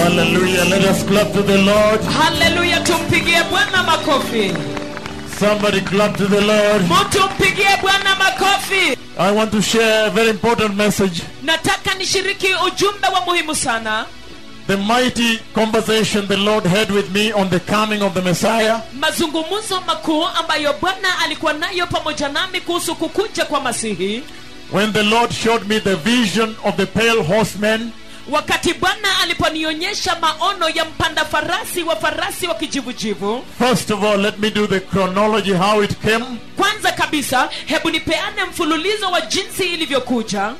Hallelujah. Let us clap to the Lord. haleluya tumpigie bwana makofi Somebody clap to the Lord. mtu mpigie bwana makofi I want to share a very important message. nataka nishiriki ujumbe wa muhimu sana The mighty conversation the Lord had with me on the coming of the Messiah. mazungumzo makuu ambayo bwana alikuwa nayo pamoja nami kuhusu kukuja kwa masihi When the Lord showed me the vision of the pale horseman wakati bwana aliponionyesha maono ya mpanda farasi wa farasi wa kijivujivu First of all, let me do the chronology how it came. kwanza kabisa hebu nipeane mfululizo wa jinsi ilivyokuja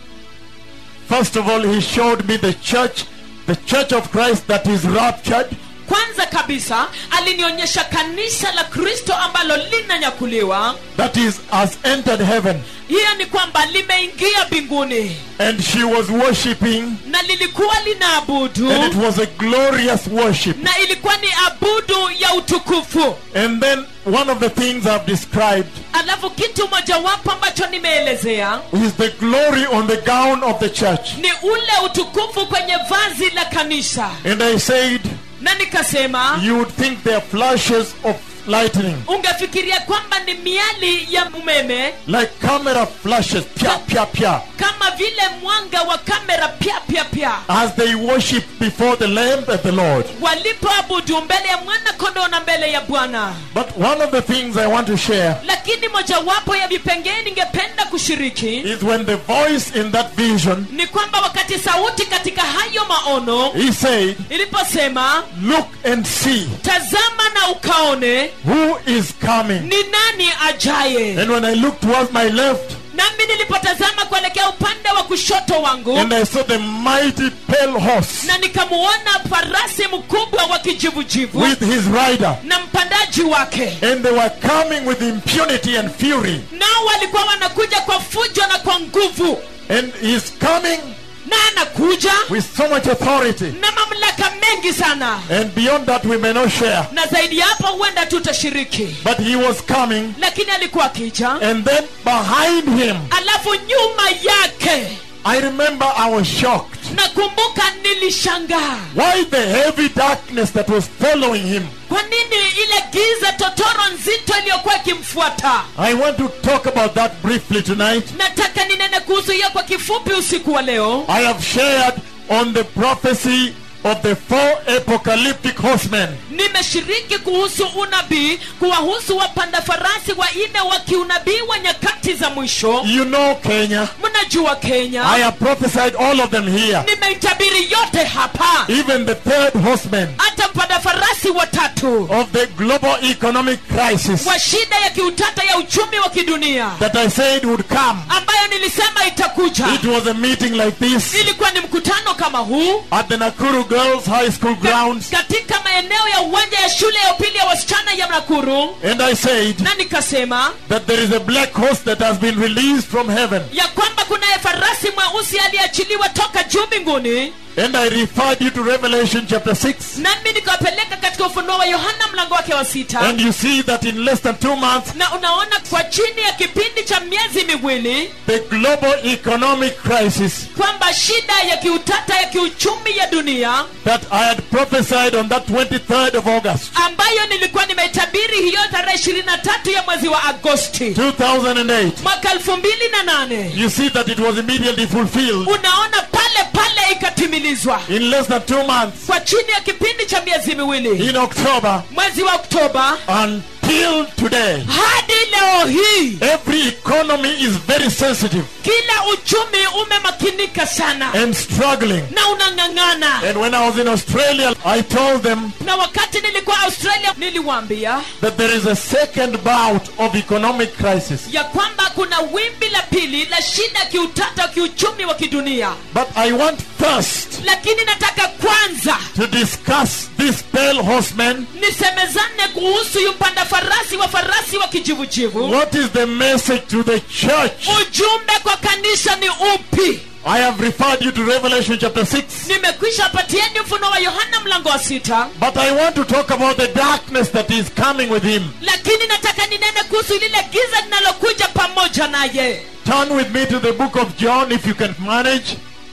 First of all, he showed me the church, the church of Christ that is raptured. kwanza kabisa alinionyesha kanisa la kristo ambalo linanyakuliwa that is has entered heaven hiyo ni kwamba limeingia mbinguni and she was worshiping na lilikuwa linaabudu and it was a glorious worship na ilikuwa ni abudu ya utukufu and then one of the things i've described alafu kitu mojawapo ambacho nimeelezea is the glory on the gown of the church ni ule utukufu kwenye vazi la kanisa and i said na nikasema you would think they are flashes of lightning ungefikiria kwamba ni miali ya umeme like camera flashes pia pia pia kama vile mwanga wa kamera pya pya pya as they worship before the lamb and the lord walipoabudu mbele ya mwana kondoo na mbele ya bwana but one of the things i want to share lakini mojawapo ya vipengee ningependa kushiriki is when the voice in that vision ni kwamba wakati sauti katika hayo maono he said iliposema look and see tazama na ukaone who is coming ni nani ajaye And when I looked towards my left, nami nilipotazama kuelekea upande wa kushoto wangu and I saw the mighty pale horse na nikamuona farasi mkubwa wa kijivujivu with his rider, na mpandaji wake and they were coming with impunity and fury, nao walikuwa wanakuja kwa fujo na kwa nguvu and he's coming na anakuja with so much authority. na mamlaka mengi sana And beyond that, we may not share. na zaidi ya hapo huenda tutashiriki But he was coming, lakini alikuwa akija and then behind him, alafu nyuma yake I remember I was shocked. nakumbuka nilishangaa Why the heavy darkness that was following him? kwa nini ile giza totoro nzito iliyokuwa ikimfuata I want to talk about that briefly tonight. nataka ninene kuhusu hiyo kwa kifupi usiku wa leo I have shared on the prophecy of the four apocalyptic horsemen. nimeshiriki kuhusu unabii kuwahusu wapanda farasi wanne wa kiunabii wa nyakati za mwisho You know Kenya. mnajua kenya I have prophesied all of them here. nimeitabiri yote hapa Even the third horseman hata mpanda farasi watatu of the global economic crisis wa shida ya kiutata ya uchumi wa kidunia that I said would come. ambayo nilisema itakuja It was a meeting like this ilikuwa ni mkutano kama huu at the Nakuru Girls High School grounds. katika maeneo ya uwanja ya shule ya upili ya wasichana ya Nakuru And I said na nikasema that there is a black horse that has been released from heaven. ya kwamba kunaye farasi mweusi aliyeachiliwa toka juu mbinguni And I referred you to Revelation chapter 6. nami nikawapeleka katika ufunuo wa yohana mlango wake wa sita And you see that in less than two months, na unaona kwa chini ya kipindi cha miezi miwili the global economic crisis kwamba shida ya kiutata ya kiuchumi ya dunia that I had prophesied on that 23rd of August, ambayo nilikuwa nimeitabiri hiyo tarehe ishirini na tatu ya mwezi wa agosti 2008. mwaka elfu mbili na nane You see that it was immediately fulfilled unaona pale pale ikatimilizwa in less than two months kwa chini ya kipindi cha miezi miwili in October mwezi wa oktoba until today. hadi leo hii Every economy is very sensitive kila uchumi umemakinika sana and struggling. na unang'ang'ana And when I was in Australia, I told them na wakati nilikuwa australia niliwaambia that there is a second bout of economic crisis. ya kwamba kuna wimbi la pili la shida kiutata wa kiuchumi wa kidunia But I want first lakini nataka kwanza to discuss this pale horseman. nisemezane kuhusu yu mpanda farasi wa farasi wa kijivujivu What is the message to the church? ujumbe kwa kanisa ni upi I have referred you to Revelation chapter 6. nimekwisha patieni mfuno wa yohana mlango wa sita But I want to talk about the darkness that is coming with him. lakini nataka ninene kuhusu lile giza linalokuja pamoja naye Turn with me to the book of John if you can manage.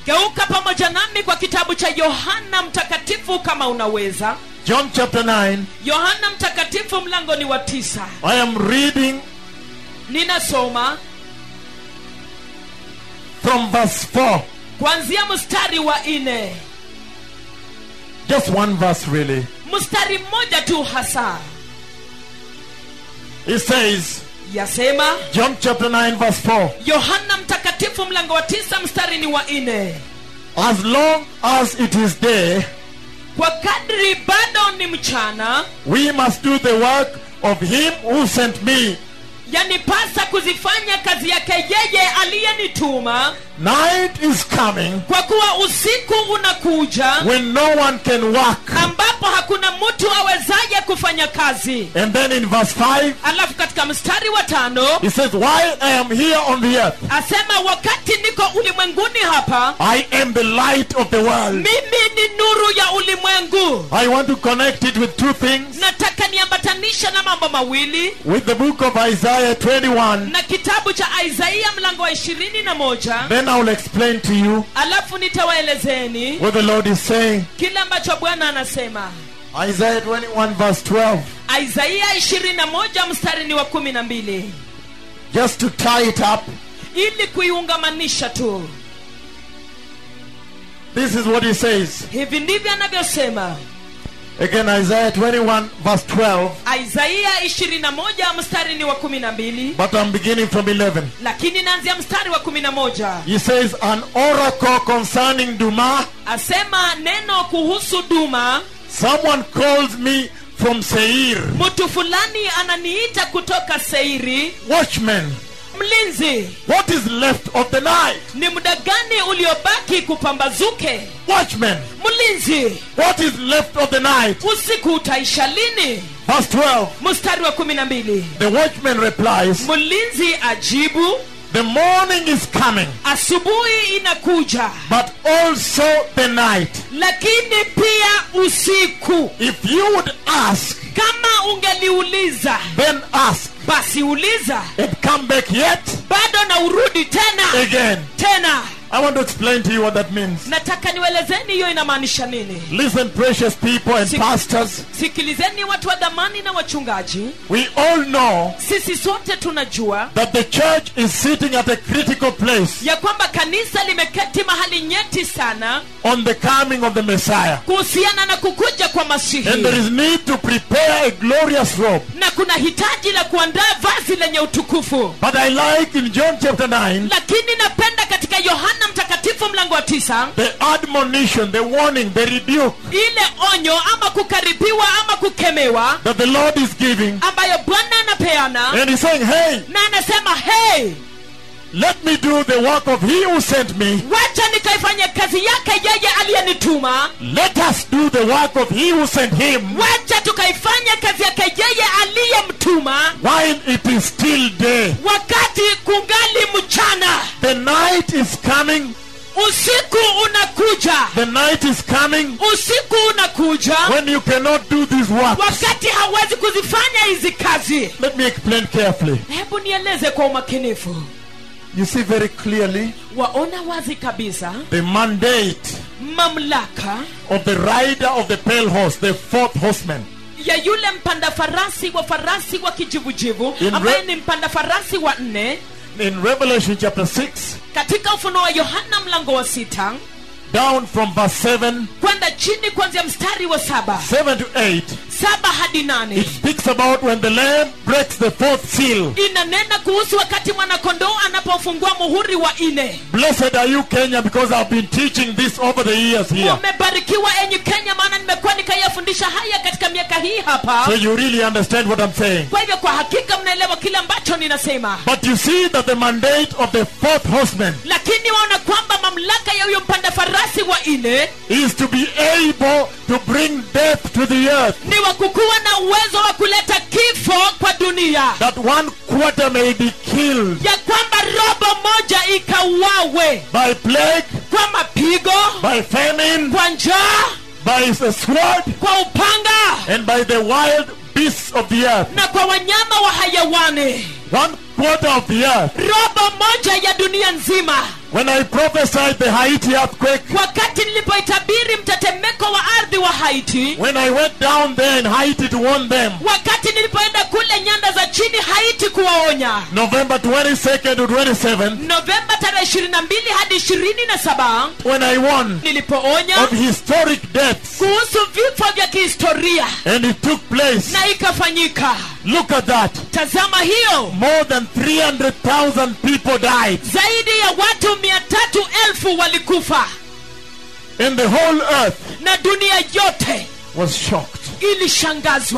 geuka pamoja nami kwa kitabu cha yohana mtakatifu kama unaweza John chapter 9. yohana mtakatifu mlango ni wa tisa I am reading ninasoma from verse 4. kuanzia mstari wa nne Just one verse, really. mstari mmoja tu hasa It says, yasema John chapter 9, verse 4. yohana mtakatifu mlango wa tisa mstari ni wa nne As long as it is day, kwa kadri bado ni mchana we must do the work of him who sent me. yanipasa kuzifanya kazi yake yeye aliyenituma Night is coming kwa kuwa usiku unakuja when no one can work. ambapo hakuna mtu awezaye kufanya kazi And then in verse 5, alafu katika mstari wa tano he says, While I am here on the earth, asema wakati niko ulimwenguni hapa I am the light of the world. mimi ni nuru ya ulimwengu I want to connect it with two things nataka niambatanisha na mambo mawili with the book of Isaiah 21. na kitabu cha isaia mlango wa ishirini na moja Then I will explain to you alafu nitawaelezeni what the Lord is saying. kile ambacho bwana anasema Isaiah 21, verse 12. isaia ishirini na moja mstari ni wa kumi na mbili Just to tie it up, ili kuiungamanisha tu this is what he says. hivi ndivyo anavyosema Again, Isaiah 21, verse 12. isaia 21 mstari ni wa 12 But I'm beginning from 11. lakini naanzia mstari wa 11 He says, An oracle concerning Duma. asema neno kuhusu duma Someone calls me from Seir. mtu fulani ananiita kutoka seiri Watchman, mlinzi what is left of the night? ni muda gani uliobaki kupambazuke Watchman, mlinzi what is left of the night? usiku utaisha lini Verse 12. mstari wa 12 The watchman replies, mlinzi ajibu The morning is coming, asubuhi inakuja but also the night. lakini pia usiku If you would ask, kama ungeliuliza then ask, basi uliza and come back yet bado na urudi tena again. tena I want to explain to you what that means. nataka niwelezeni hiyo inamaanisha nini Listen, precious people and Si- pastors, sikilizeni watu wa dhamani na wachungaji we all know sisi sote tunajua that the church is sitting at a critical place ya kwamba kanisa limeketi mahali nyeti sana on the coming of the Messiah. kuhusiana na kukuja kwa masihi And there is need to prepare a glorious robe. na kuna hitaji la kuandaa vazi lenye utukufu But I like in John chapter 9 lakini napenda katika yohana mtakatifu mlango wa tisa the admonition, the warning, the rebuke ile onyo ama kukaribiwa ama kukemewa that the Lord is giving. ambayo bwana anapeana And he's saying, Hey, na anasema hey let me do the work of he who sent me. wacha nikaifanye kazi yake yeye aliyenituma Let us do the work of he who sent him wacha tukaifanya kazi yake yeye aliyemtuma while it is still day. wakati kungali mchana The night is coming. usiku unakuja The night is coming usiku unakuja when you cannot do these works. wakati hawezi kuzifanya hizi kazi Let me explain carefully. hebu nieleze kwa umakinifu You see very clearly waona wazi kabisa the mandate mamlaka of the rider of the pale horse, the fourth horseman. ya yule mpanda farasi wa farasi wa kijivujivu In ambaye re- ni mpanda farasi wa nne In Revelation chapter 6, katika ufunuo wa yohana mlango wa sita down from verse 7, kwenda chini kuanzia mstari wa saba 7 to 8, saba hadi nane it speaks about when the Lamb breaks the fourth seal. inanena kuhusu wakati mwanakondoo anapofungua muhuri wa nne Blessed are you, Kenya, because I've been teaching this over the years here. umebarikiwa enyi kenya maana nimekuwa nikayafundisha haya katika miaka hii hapa So you really understand what I'm saying. kwa hivyo kwa hakika mnaelewa kile ambacho ninasema But you see that the mandate of the fourth horseman lakini waona kwamba mamlaka ya huyo mpanda farasi wa nne is to be able to bring death to the earth, ni wa kukuwa na uwezo wa kuleta kifo kwa dunia that one quarter may be killed ya kwamba robo moja ikauawe by plague, kwa mapigo by famine, kwa njaa by the sword, kwa upanga and by the wild beasts of the earth. na kwa wanyama wa hayawani One quarter of the earth robo moja ya dunia nzima when I prophesied the Haiti earthquake, wakati nilipoitabiri mtetemeko wa ardhi wa haiti when I went down there in Haiti to warn them, wakati nilipoenda kule nyanda za chini haiti kuwaonya November 22nd to 27th, novemba tarehe 22 hadi 27 when I warned nilipoonya of historic deaths, kuhusu vifo vya kihistoria and it took place. na ikafanyika Look at that. tazama hiyo More than 300,000 people died, zaidi ya watu mia tatu elfu walikufa and the whole earth na dunia yote was shocked. ilishangazwa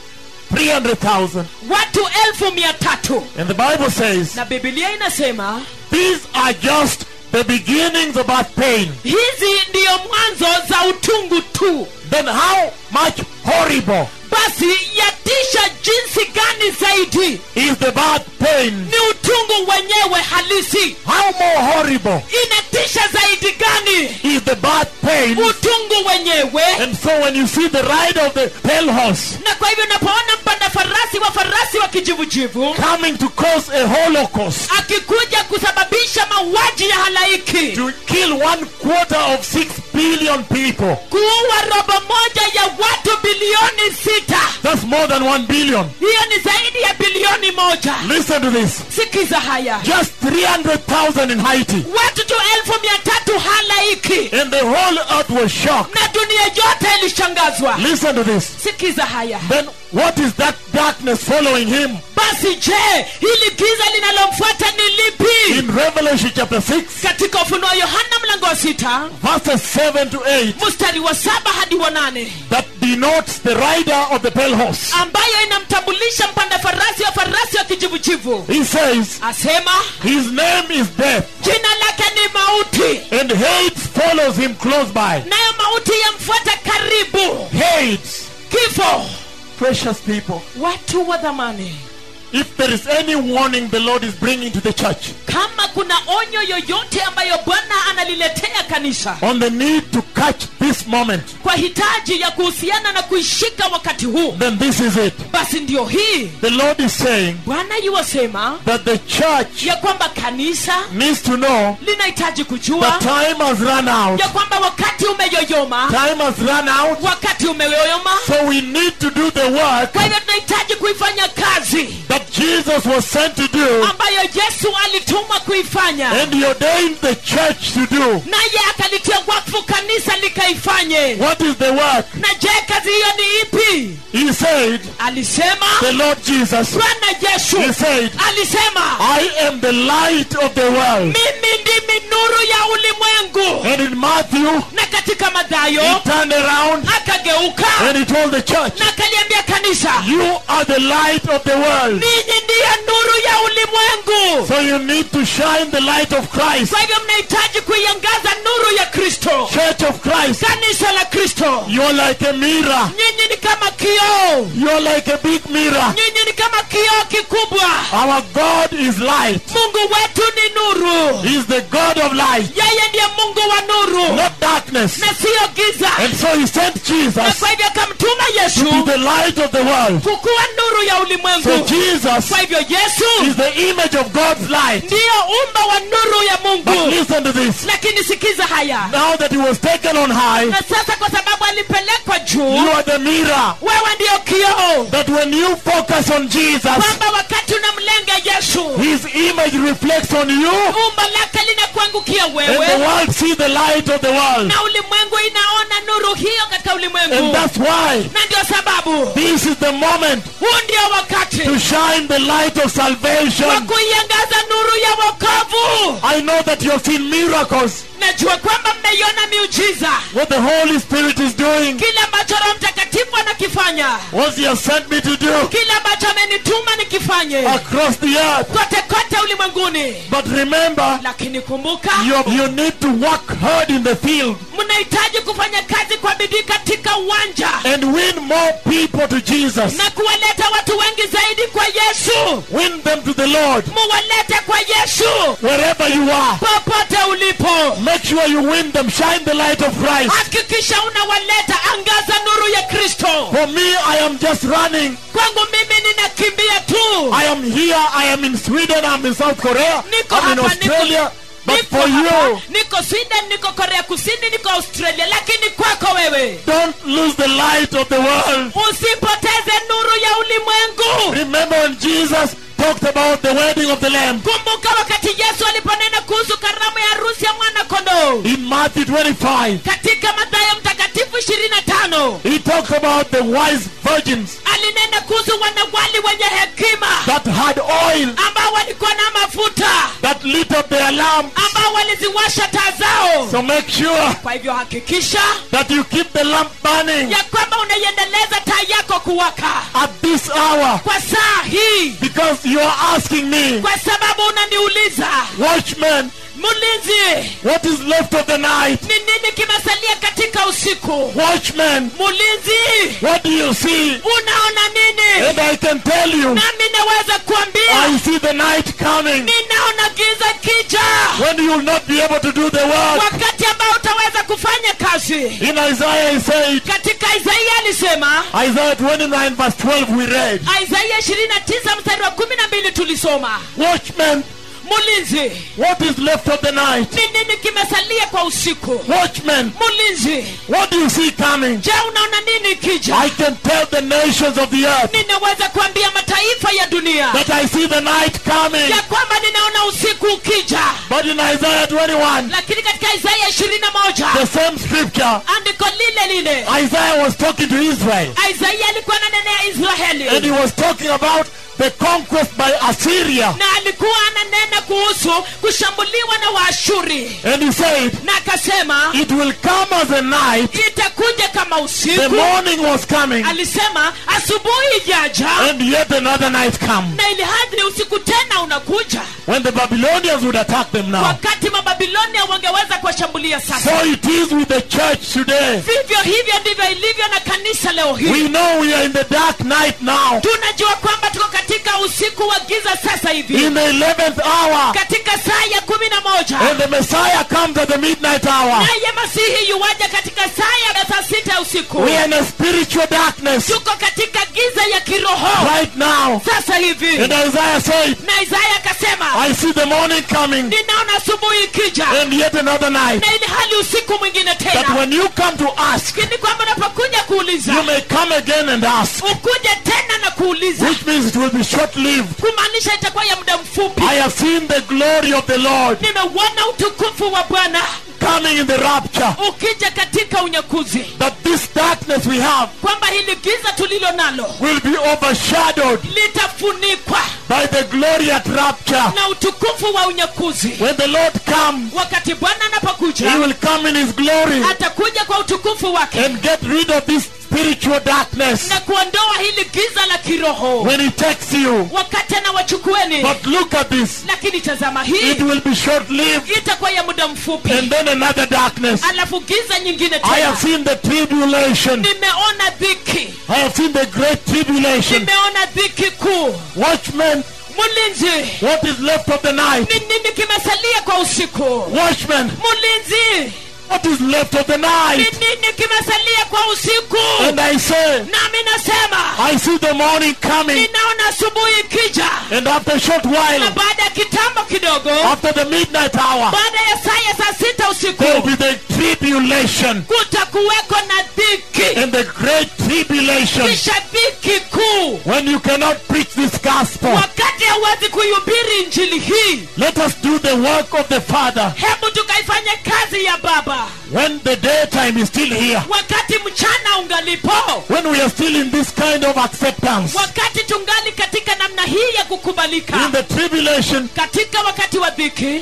300,000. watu elfu mia tatu And the Bible says, na bibilia inasema these are just the beginnings of our pain. hizi ndiyo mwanzo za utungu tu Then how much horrible basi yatisha jinsi gani zaidi is the bad pain? ni utungu wenyewe halisi How more horrible inatisha zaidi gani is the bad pain? utungu wenyewe And so when you see the ride of the pale horse na kwa hivyo unapoona mpanda farasi wa farasi wa kijivujivu coming to cause a holocaust akikuja kusababisha mauaji ya halaiki to kill one quarter of six billion people, kuua robo moja ya watu bilioni sita that's more than one billion. hiyo ni zaidi ya bilioni moja Listen to this. sikiza haya Just 300,000 in Haiti. watu tu elfu mia tatu halaiki And the whole earth was shocked. na dunia yote ilishangazwa Listen to this. sikiza haya Then what is that darkness following him? basi je hili giza linalomfuata ni lipi In Revelation chapter 6, katika ufunuo yohana mlango wa sita verses 7 to 8, mstari wa saba hadi wa nane that denotes the rider of the pale horse. ambayo inamtambulisha mpanda farasi wa farasi wa kijivujivu He says, asema His name is death, jina lake ni mauti and hate follows him close by. nayo mauti yamfuata karibu Hate. kifo Precious people. watu wa dhamani If there is any warning the Lord is bringing to the church kama kuna onyo yoyote ambayo bwana analiletea kanisa on the need to catch this moment, kwa hitaji ya kuhusiana na kuishika wakati huu then this is it. basi ndio hii The Lord is saying bwana yuwasema that the church ya kwamba kanisa needs to know linahitaji that kujua time has run out. ya kwamba wakati umeyoyoma Time has run out. wakati umeyoyoma So we need to do the work kwa hivyo tunahitaji kuifanya kazi that Jesus was sent to do ambayo yesu alitumwa kuifanya and he ordained the church to do. naye akalitia wakfu kanisa likaifanye What is the work? na je kazi hiyo ni ipi He said, alisema the Lord Jesus, bwana yesu he said, alisema I am the light of the world. mimi ndimi nuru ya ulimwengu And in Matthew, na katika he madhayo turned around akageuka and he told the church, na akaliambia kanisa You are the light of the world. ninyi ndiye nuru ya ulimwengu So you need to shine the light of Christ. kwa hivyo mnahitaji kuiangaza nuru ya kristo Church of Christ, kanisa la kristo you're like a mirror. nyinyi ni kama kioo You're like a big mirror. nyinyi ni kama kioo kikubwa Our God is light. mungu wetu ni nuru He's the God of light, yeye ndiye mungu wa nuru not darkness. na siyo giza And so he sent na Jesus kwa hivyo akamtuma to be yesu the light of the world. kukuwa nuru ya So ulimwengu Jesus kwa hivyo yesu is the image of God's light. ndiyo umba wa nuru ya But mungu listen to this. lakini sikiza haya Now that he was taken on high, na sasa kwa sababu alipelekwa juu you are the mirror. wewe ndiyo kioo That when you focus on Jesus, kwamba wakati unamlenga yesu his image reflects on you, umba lake linakuangukia and the wewe world see the light of the world. na ulimwengu inaona nuru hiyo katika And ulimwengu that's why na ndio sababu this is the moment huu ndio wakati to shine the light of wa salvation. kuiangaza nuru ya wokovu I know that you have seen miracles. najua kwamba mmeiona miujiza What the Holy Spirit is doing, kile ambacho roho mtakatifu anakifanya what He has sent me to do kile ambacho amenituma nikifanye across the earth. kote kote ulimwenguni But remember, lakini kumbuka you, you need to work hard in the field mnahitaji kufanya kazi kwa bidii katika uwanja and win more people to Jesus. na kuwaleta watu wengi zaidi kwa yesu Win them to the Lord muwalete kwa yesu wherever you are. popote ulipo Make sure you win them. Shine the light of Christ. hakikisha unawaleta angaza nuru ya kristo For me, I am just running. kwangu mimi ninakimbia tu I am here. I am in Sweden. I'm in South Korea. Niko I'm in hapa, Australia. But niko for hapa, you- niko sweden niko korea kusini niko australia lakini kwako wewe Don't lose the light of the world. usipoteze nuru ya ulimwengu Remember when Jesus talked about the wedding of the Lamb kumbuka wakati yesu aliponena kuhusu karamu ya harusi ya mwana kondoo in Matthew 25. katika mathayo mtakatifu 25 He talked about the wise virgins alinena kuhusu wanawali wenye hekima that had oil ambao walikuwa na mafuta that lit up their lamp. ambao waliziwasha taa zao So make sure kwa hivyo hakikisha that you keep the lamp burning ya kwamba unaiendeleza taa yako kuwaka at this hour kwa saa hii because you are asking me, kwa sababu unaniuliza watchman, mlinzi what is left of the night? ni nini kimesalia katika usiku Watchman, mlinzi what do you see? unaona nini And I can tell you, nami naweza kuambia I see the night coming ninaona giza kija when you will not be able to do the work. wakati ambao utaweza kufanya kazi In Isaiah, he said, katika isaia alisema Isaiah 29, verse 12, we read, isaia 29 mstari wa 12 tulisoma Watchman, mlinzi what is left of the night? ni nini kimesalia kwa usiku Watchman, mlinzi what do you see coming? je unaona nini kija I can tell the nations of the earth ninaweza kuambia mataifa ya dunia that I see the night coming. ya kwamba ninaona usiku ukija But in Isaiah 21, lakini katika isaia 21 the same scripture, andiko lile lile Isaiah was talking to Israel. isaia alikuwa ananenea And he israeli was talking about the conquest by Assyria. na alikuwa ananena kuhusu kushambuliwa na waashuri And he said, na akasema It will come as a night. itakuja kama The usiku morning was coming, alisema asubuhi ijaja and yet another night come. na ili hadi usiku tena unakuja When the Babylonians would attack them now. wakati mababilonia wangeweza kuwashambulia So sasa it is with the church today. vivyo hivyo ndivyo ilivyo na kanisa leo We hii know we are in the dark night now. tunajua kwamba tuko katika usiku wa giza sasa hivi In the 11th hour. katika saa ya kumi na moja And the Messiah comes at the midnight hour. naye masihi yuwaja katika saa ya saa sita ya usiku We are in a spiritual darkness tuko katika giza ya kiroho right now. sasa hivi And Isaiah said, na isaya akasema I see the morning coming, ninaona asubuhi ikija and yet another night. na ili hali usiku mwingine That tena when you come to ask, lakini kwamba unapokuja kuuliza you may come again and ask. ukuje tena na kuuliza Which means it will be short lived. kumaanisha itakuwa ya muda mfupi I have seen the glory of the Lord nimeuona utukufu wa bwana coming in the rapture. ukija katika unyakuzi That this darkness we have kwamba hili giza tulilo nalo will be overshadowed litafunikwa by the glory at rapture. na utukufu wa unyakuzi When the Lord comes, wakati bwana He anapokuja will come in His glory atakuja kwa utukufu wake and get rid of this spiritual darkness na kuondoa hili giza la kiroho when He takes you. wakati anawachukueni But look at this. lakini tazama hii It will be short lived itakuwa ya muda mfupi and then another darkness. alafu giza nyingine I tena have seen the tribulation. nimeona dhiki I have seen the great tribulation. nimeona dhiki kuu Watchmen, mlinzi what is left of the night? ni nini kimesalia kwa usiku Watchmen, mlinzi what is left of the ni night? nini kimesalia kwa usiku And I say, nami nasema I see the morning coming. ninaona asubuhi ikija And after a short na while, baada ya kitambo kidogo after the midnight hour, baada ya saa ya saa sita usiku there will be the tribulation. kutakuweko na dhiki And the great tribulation. kisha dhiki kuu When you cannot preach this gospel, wakati hauwezi kuihubiri injili hii let us do the work of the Father hebu tukaifanya kazi ya baba when the daytime is still here. wakati mchana ungalipo When we are still in this kind of acceptance. wakati tungali katika namna hii ya In kukubalika the tribulation, katika wakati wa dhiki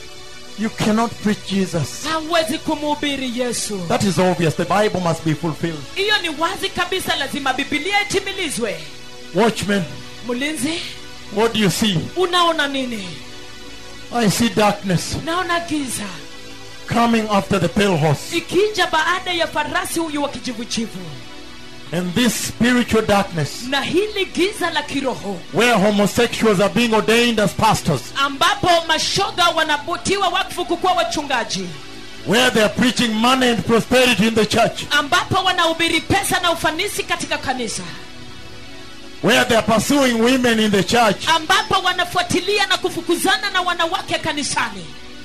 you cannot preach Jesus. hauwezi kumhubiri yesu That is obvious. The Bible must be fulfilled. hiyo ni wazi kabisa lazima bibilia itimilizwe Watchmen, mlinzi what do you see? unaona nini I see darkness naona giza coming after the pale horse. ikija baada ya farasi huyu wa kijivujivu And this spiritual darkness, na hili giza la kiroho where homosexuals are being ordained as pastors, ambapo mashoga wanabotiwa wakfu kukuwa wachungaji where they are preaching money and prosperity in the church, ambapo wanahubiri pesa na ufanisi katika kanisa where they are pursuing women in the church, ambapo wanafuatilia na kufukuzana na wanawake kanisani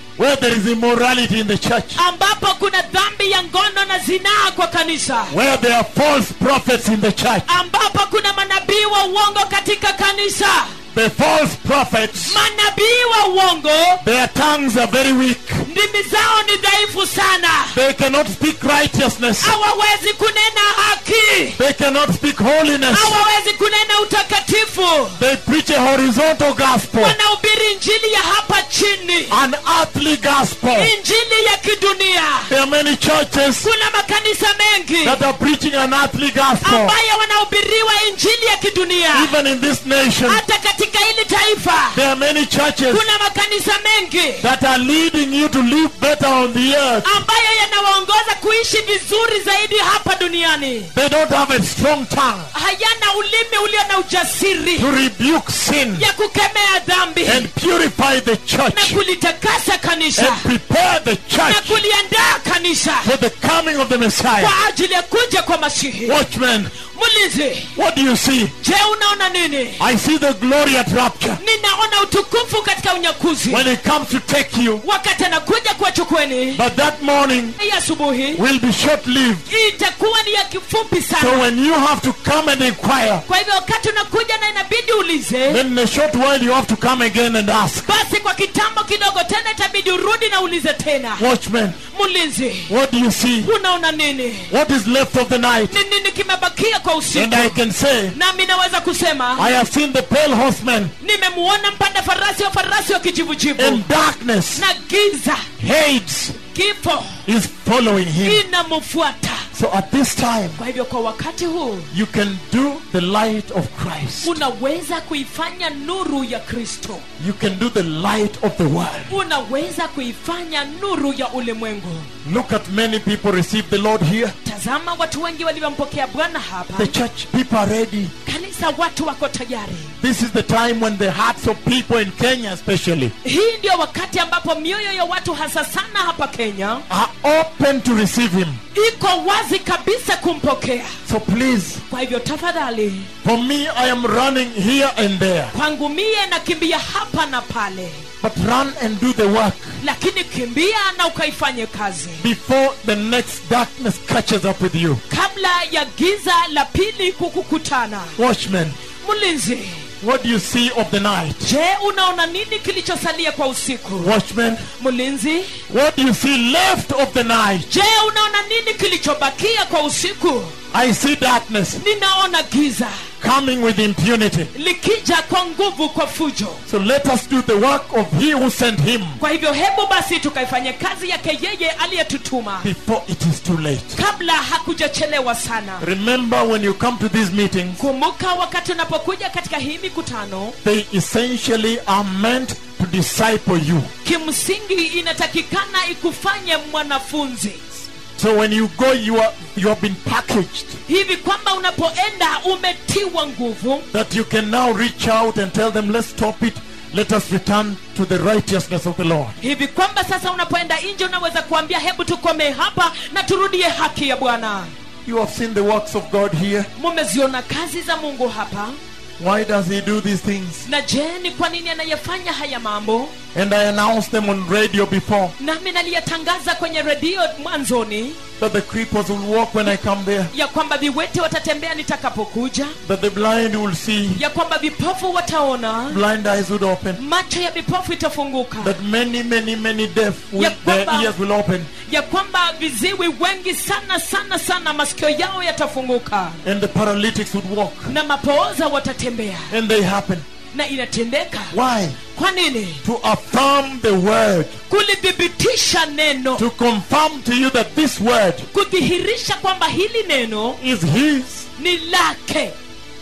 where there is immorality in the church, ambapo kuna dhambi ya ngono na zinaa kwa kanisa where there are false prophets in the church. ambapo kuna manabii wa uongo katika kanisa The false prophets, manabii wa uongo their tongues are very weak. ndimi zao ni dhaifu sana They cannot speak righteousness. hawawezi kunena haki They cannot speak holiness. hawawezi kunena utakatifu They preach a horizontal gospel, wanahubiri injili ya hapa chini an earthly gospel. injili ya kidunia There are many churches kuna makanisa mengi that are preaching an earthly gospel. ambayo wanahubiriwa injili ya kidunia Even in this nation, hata katika hili taifa there are many churches kuna makanisa mengi that are leading you to live better on the earth. ambayo yanawaongoza kuishi vizuri zaidi hapa duniani They don't have a strong tongue hayana ulimi ulio na ujasiri to rebuke sin ya kukemea dhambi and purify the na church kulitakasa kanisa and prepare the na church kuliandaa kanisa for the coming of the Messiah. kwa ajili ya kuja kwa masihi Watchmen, mlinzi what do you see? je unaona nini I see the glory at rapture. ninaona utukufu katika unyakuzi When it comes to take you, wakati anakuja kuwachukweni but that morning hii asubuhi will be short lived. itakuwa ni ya kifupi So sana when you have to come and inquire, kwa hivyo wakati unakuja na inabidi uulize then in a short while you have to come again and ask. basi kwa kitambo kidogo tena itabidi urudi na uulize tena Watchmen, mlinzi what do you see? unaona nini What is left of the night? ni nini kimebakia kwa And usiku I can say, nami naweza kusema I have seen the pale horseman nimemuona mpanda farasi wa farasi wa kijivujivu in darkness. na giza Hades kifo is following him. inamfuata So at this time, kwa hivyo kwa wakati huu you can do the light of Christ. unaweza kuifanya nuru ya kristo You can do the light of the world. unaweza kuifanya nuru ya ulimwengu Look at many people receive the Lord here. tazama watu wengi walivyompokea bwana hapa The church people are ready. kanisa watu wako tayari This is the time when the hearts of people in Kenya, especially, hii ndio wakati ambapo mioyo ya watu hasa sana hapa kenya are open to receive Him. iko wazi kabisa kumpokea So please, kwa hivyo tafadhali for me, I am running here and there. kwangu mie nakimbia hapa na pale But run and do the work lakini kimbia na ukaifanye kazi before the next darkness catches up with you. kabla ya giza la pili kukukutana Watchmen, mlinzi what do you see of the night? je unaona nini kilichosalia kwa usiku Watchmen, mlinzi what do you see left of the night? je unaona nini kilichobakia kwa usiku I see darkness ninaona giza coming with impunity. likija kwa nguvu kwa fujo So let us do the work of He who sent Him kwa hivyo hebu basi tukaifanye kazi yake yeye aliyetutuma before it is too late. kabla hakujachelewa sana Remember when you come to these meetings, kumbuka wakati unapokuja katika hii mikutano they essentially are meant to disciple you. kimsingi inatakikana ikufanye mwanafunzi So when you go, you are you have been packaged hivi kwamba unapoenda umetiwa nguvu that you can now reach out and tell them, let's stop it. Let us return to the righteousness of the Lord. hivi kwamba sasa unapoenda nje unaweza kuambia hebu tukomee hapa na turudie haki ya bwana You have seen the works of God here. mumeziona kazi za mungu hapa Why does He do these things? na je ni kwa nini anayefanya haya mambo And I announced them on radio before nami naliyatangaza kwenye redio mwanzoni that the creepers will walk when I come there, ya kwamba viwete watatembea nitakapokuja that the blind will see, ya kwamba vipofu wataona blind eyes would open, macho ya vipofu itafunguka that many, many, many deaf will, Ya their kwamba- ears will open, ya kwamba viziwi wengi sana sana sana masikio yao yatafunguka and the paralytics would walk. na mapooza watatembea And they happen. na inatendeka Why? kwa nini To affirm the word, kulithibitisha neno to confirm to you that this word kudhihirisha kwamba hili neno is His. ni lake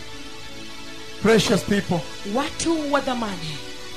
Precious people, watu wa dhamani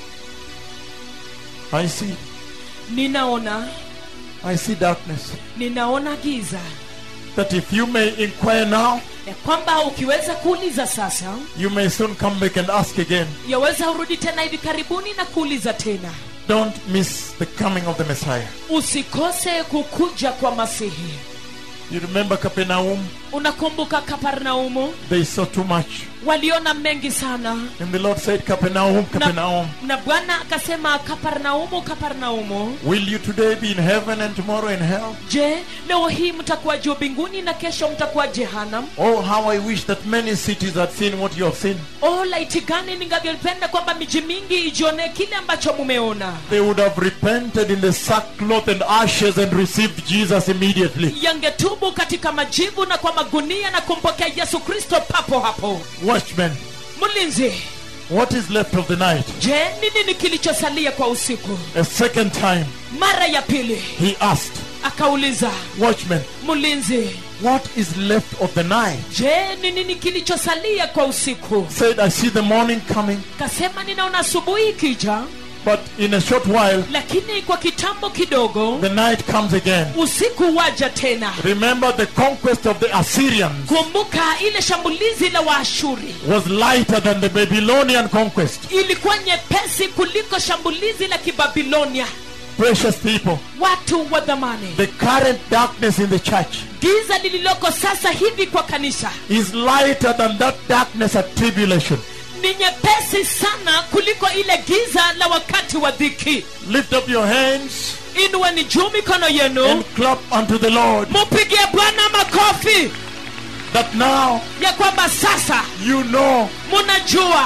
I see. ninaona I see darkness. ninaona giza That if you may inquire now, ya kwamba ukiweza kuuliza sasa you may soon come back and ask again. yaweza urudi tena hivi karibuni na kuuliza tena Don't miss the coming of the Messiah. usikose kukuja kwa masihi You remember Capernaum? unakumbuka kaparnaumu They saw too much. waliona mengi sana And the Lord said, Capernaum, Capernaum, na, na bwana akasema kaparnaumu kaparnaumu will you today be in heaven and tomorrow in hell? je leo hii mtakuwa juu mbinguni na kesho mtakuwa jehanam Oh, how I wish that many cities had seen what you have seen. o laiti gani ningavyopenda kwamba miji mingi ijionee kile ambacho mumeona They would have repented in the sackcloth and ashes and received Jesus immediately. yangetubu katika majivu na kwa magunia na kumpokea yesu kristo papo hapo Watchmen, mlinzi what is left of the night? je ni nini kilichosalia kwa usiku A second time, mara ya pili he asked, akauliza Watchmen, mlinzi what is left of the night? je ni nini kilichosalia kwa usiku Said, I see the morning coming, kasema ninaona asubuhi ikija but in a short while, lakini kwa kitambo kidogo the night comes again. usiku waja tena Remember, the conquest of the Assyrians kumbuka ile shambulizi la waashuri was lighter than the Babylonian conquest. ilikuwa nyepesi kuliko shambulizi la kibabilonia Precious people, watu wa dhamani the current darkness in the church giza lililoko sasa hivi kwa kanisa is lighter than that darkness at tribulation. ni nyepesi sana kuliko ile giza la wakati wa dhiki Lift up your hands inueni juu mikono and yenu clap unto the Lord mupigie bwana makofi that now ya kwamba sasa you know munajua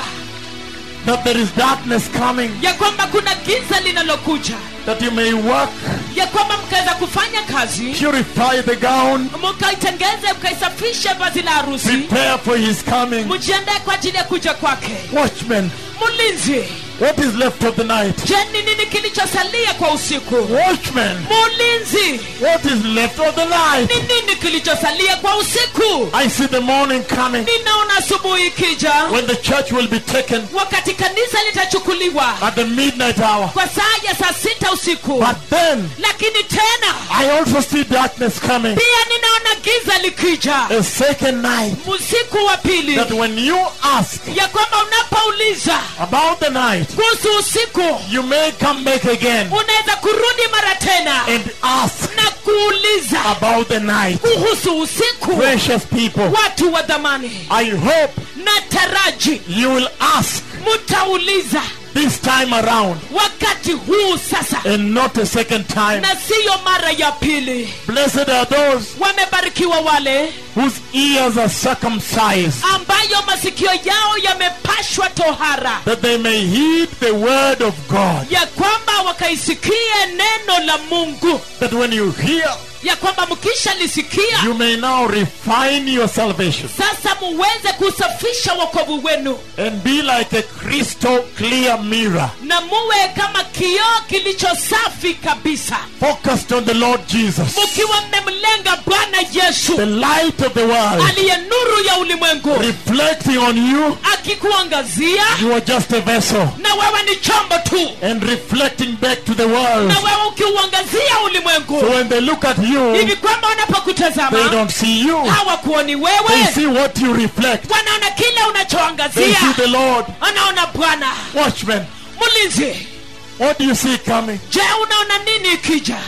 that there is darkness coming, ya kwamba kuna giza linalokuja that you may work, ya kwamba mkaweza kufanya kazi purify the gown, mkaitengeze mkaisafishe vazi la harusi prepare for his coming. mjiandae kwa ajili ya kuja kwake Watchmen, mlinzi what is left of the night? je ni nini kilichosalia kwa usiku Watchmen, mulinzi what is left of the night? ni nini kilichosalia kwa usiku I see the morning coming ninaona asubuhi ikija when the church will be taken wakati kanisa litachukuliwa at the midnight hour. kwa saa ya saa sita usiku But then lakini tena I also see darkness coming. pia ninaona giza likija A second night usiku wa pili that when you ask ya kwamba unapouliza about the night, kuhusu usiku you may come back again unaweza kurudi mara tena and ask na kuuliza about the night. kuhusu usiku Precious people, watu wa dhamani I hope na taraji you will ask mutauliza this time around wakati huu sasa and not a second time. na siyo mara ya pili Blessed are those wamebarikiwa wale whose ears are circumcised, ambayo masikio yao yamepashwa tohara that they may heed the word of God. ya kwamba wakaisikie neno la mungu That when you hear, ya kwamba mkishalisikia you may now refine your salvation sasa muweze kusafisha wokovu wenu and be like a crystal clear mirror, na muwe kama kioo kilicho safi kabisa focused on the Lord Jesus, mukiwa mmemlenga bwana yesu the light of the world, aliye nuru ya ulimwengu reflecting on you. akikuangazia You are just a vessel na wewe ni chombo tu and reflecting back to the world. na wewe ukiuangazia So ulimwengu when they look at you, hivi kwamba they wanapokutazama don't see you. hawakuoni They wewe see what you reflect. wanaona kile They unachoangazia see the Lord. anaona bwana Watchmen, mlinzi what do you see coming? je unaona nini ikija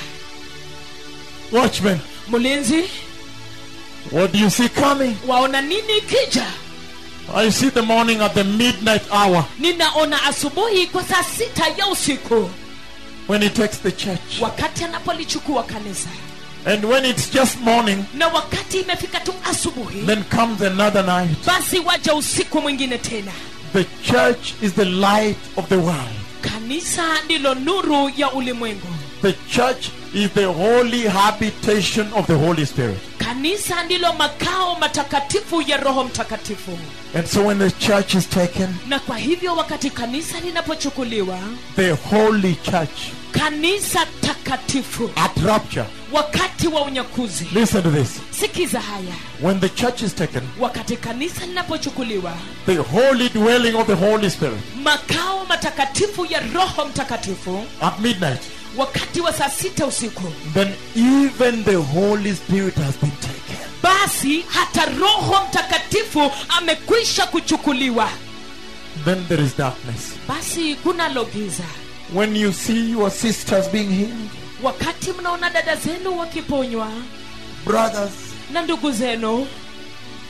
Watchmen, mlinzi what do you see coming? waona nini ikija I see the morning at the midnight hour ninaona asubuhi kwa saa sita ya usiku when he takes the church. wakati anapolichukua kanisa And when it's just morning, na wakati imefika tu asubuhi then comes another night. basi waja usiku mwingine tena The church is the light of the world. kanisa ndilo nuru ya ulimwengu The church is the holy habitation of the Holy Spirit. kanisa ndilo makao matakatifu ya roho mtakatifu And so when the church is taken, na kwa hivyo wakati kanisa linapochukuliwa the holy church kanisa takatifu at rapture. wakati wa unyakuzi Listen to this. sikiza haya When the church is taken, wakati kanisa linapochukuliwa the holy dwelling of the Holy Spirit makao matakatifu ya roho mtakatifu at midnight, wakati wa saa sita usiku then even the Holy Spirit has been taken. basi hata roho mtakatifu amekwisha kuchukuliwa Then there is darkness. basi kunalo giza When you see your sisters being healed, wakati mnaona dada zenu wakiponywa brothers, na ndugu zenu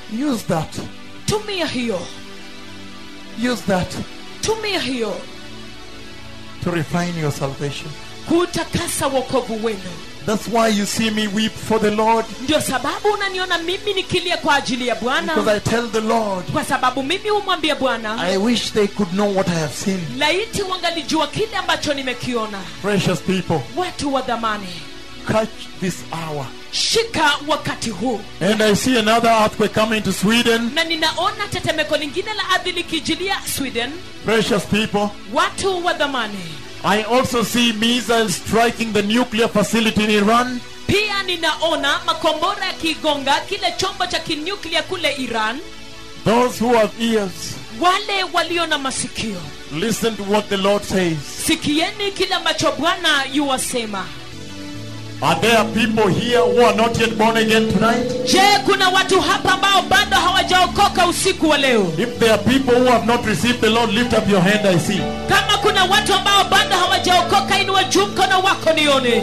Use that. tumia hiyo Use that tumia hiyo to refine your salvation. kutakasa wokovu wenu That's why you see me weep for the Lord. ndio sababu unaniona mimi nikilia kwa ajili ya Because bwana I tell the Lord, kwa sababu mimi humwambia bwana I wish they could know what I have seen. laiti wangalijua kile ambacho nimekiona Precious people, watu wa dhamani catch this hour. shika wakati huu And I see another earthquake coming to Sweden. na ninaona tetemeko lingine la ardhi likijilia sweden Precious people, watu wa dhamani I also see missiles striking the nuclear facility in Iran. pia ninaona makombora yakigonga kile chombo cha kinyuklia kule iran Those who have ears, wale walio na masikio listen to what the Lord says. sikieni kile ambacho bwana yuwasema Are there people here who are not yet born again tonight? je kuna watu hapa ambao bado hawajaokoka usiku wa leo If there are people who have not received the Lord, lift up your hand, I see. kama kuna watu ambao bado hawajaokoka inua juu mkono wako nione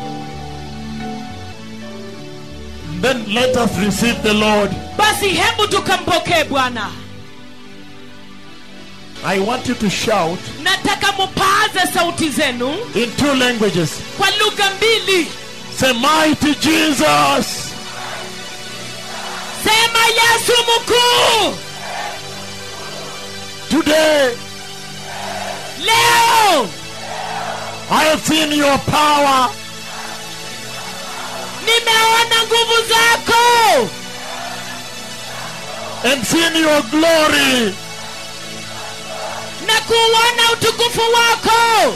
Then let us receive the Lord. basi hebu tukampokee bwana I want you to shout nataka mupaaze sauti zenu in two languages. kwa lugha mbili Say, Mighty Jesus, sema yesu mkuu today leo I have seen your power. nimeona nguvu zako and seen your glory. na kuuona utukufu wako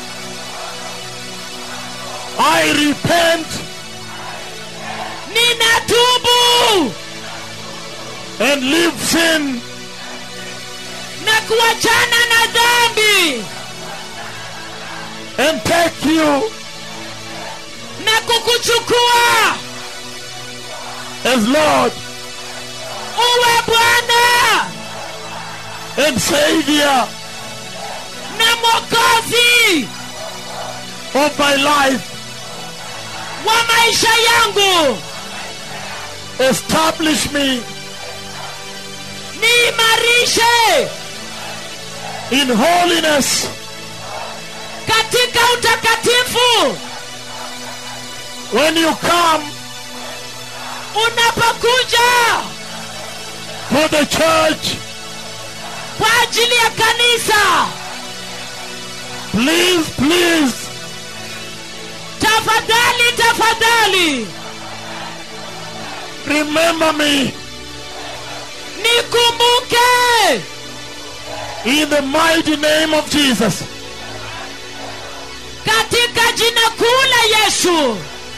I repent ninatubu and leave sin na kuachana na dhambi and take you na kukuchukua as Lord uwe bwana and Savior na mwokozi of my life. wa maisha yangu Establish me niimarishe in holiness katika utakatifu when you come unapokuja for the church. kwa ajili ya kanisa Please, please tafadhali tafadhali remember me nikumbuke in the mighty name of Jesus. katika jina kuu la yesu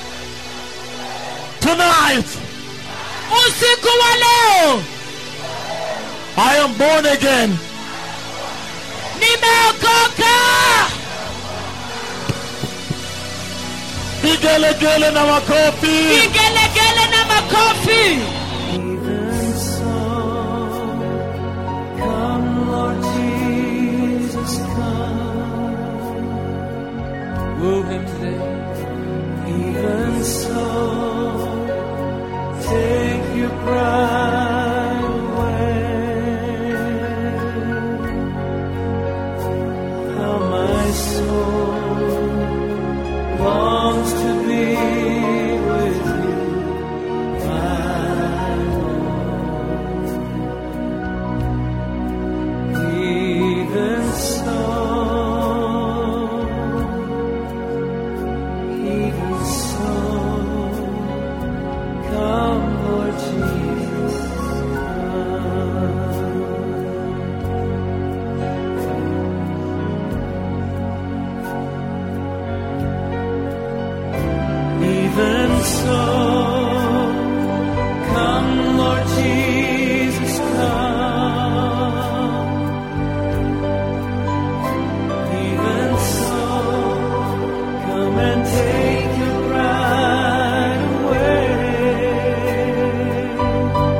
Tonight, usiku wa leo I am born again. nimeokoka Vigelegele na makofi. vigelegele na makofi Even so, come, Lord Jesus, come. Woo him today. Even so, take your pride away. How my soul longs to be with you. Even so, even so, come, Lord Jesus, come. Even so, come, Lord Jesus, come. Even so, come and take your pride away.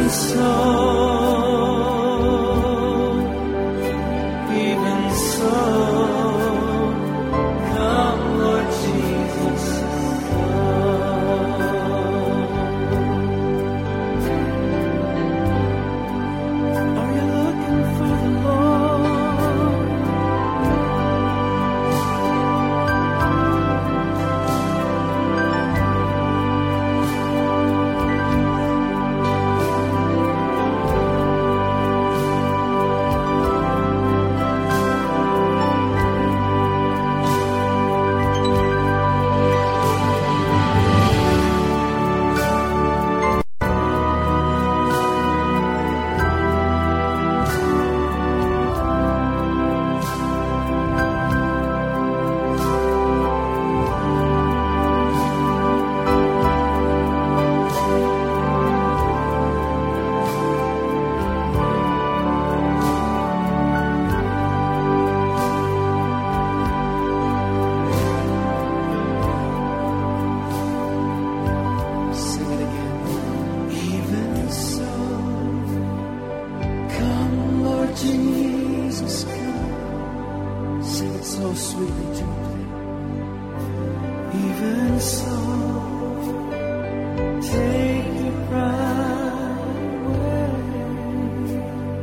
so, even so, come, Lord Jesus, come. Are you looking for the Lord? Sing it again. Even so, come, Lord Jesus, come. Sing it so sweetly to me. Even so, take your pride away.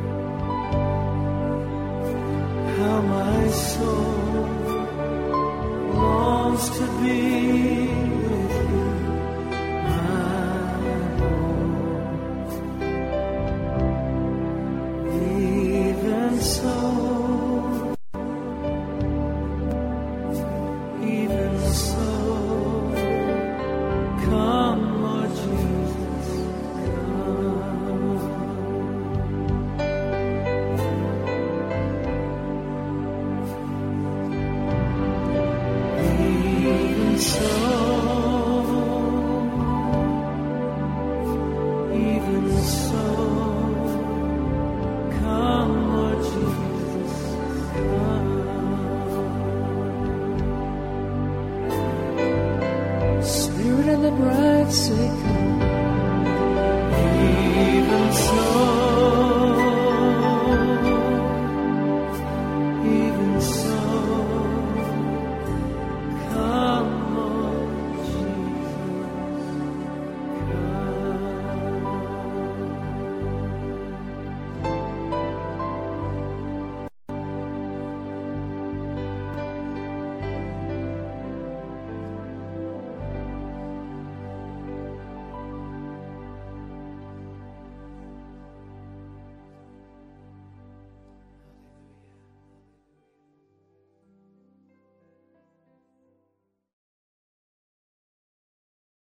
How my soul longs to be with you. Even so, even so, come, Lord Jesus, come. Even so, even so.